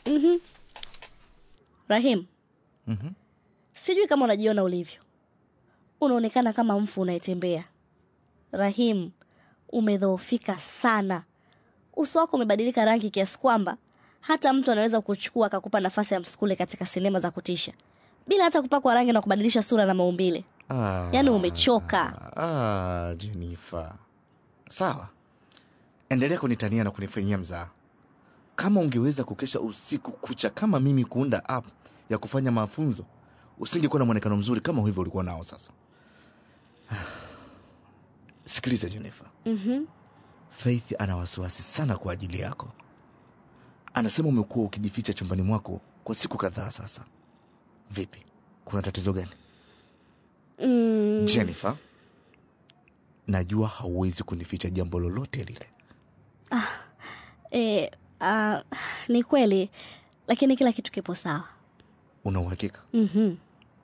Mhm. Rahim, Mhm. sijui kama unajiona ulivyo, unaonekana kama mfu unayetembea. Rahim, umedhoofika sana, uso wako umebadilika rangi kiasi kwamba hata mtu anaweza kuchukua akakupa nafasi ya msukule katika sinema za kutisha bila hata kupakwa rangi na kubadilisha sura na maumbile. Ah, Yaani umechoka. ah, Jennifer. Sawa, endelea kunitania na kunifanyia mzaa. Kama ungeweza kukesha usiku kucha kama mimi kuunda app ya kufanya mafunzo, usingekuwa na mwonekano mzuri kama hivyo ulikuwa nao sasa. Sikiliza Jennifer, Mhm. Faith ana wasiwasi sana kwa ajili yako. Anasema umekuwa ukijificha chumbani mwako kwa siku kadhaa sasa. Vipi, kuna tatizo gani? Mm, Jennifer, najua hauwezi kunificha jambo lolote lile. e, a, ni kweli, lakini kila kitu kipo sawa. Una uhakika? Mhm.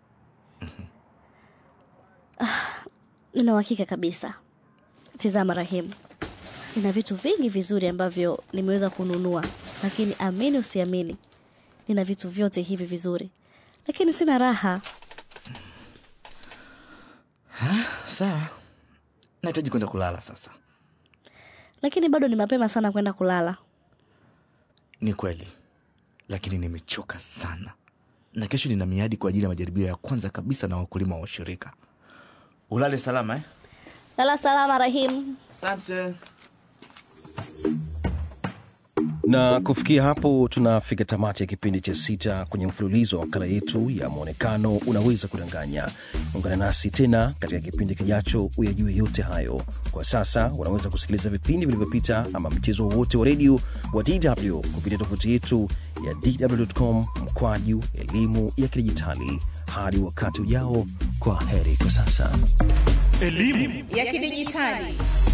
Ah, Nina uhakika kabisa. Tizama Rahimu, nina vitu vingi vizuri ambavyo nimeweza kununua, lakini amini usiamini, nina vitu vyote hivi vizuri, lakini sina raha. Sawa, nahitaji kwenda kulala sasa. Lakini bado ni mapema sana kwenda kulala. Ni kweli, lakini nimechoka sana, na kesho nina miadi kwa ajili ya majaribio ya kwanza kabisa na wakulima wa ushirika. Ulale salama eh? Lala salama Rahimu. Asante. na kufikia hapo tunafika tamati ya kipindi cha sita kwenye mfululizo wa makala yetu ya mwonekano unaweza kudanganya ungana nasi tena katika kipindi kijacho uyajue yote hayo kwa sasa unaweza kusikiliza vipindi vilivyopita ama mchezo wowote wa redio wa dw kupitia tovuti yetu ya dw.com mkwaju elimu ya kidijitali hadi wakati ujao kwa heri kwa sasa ya kidijitali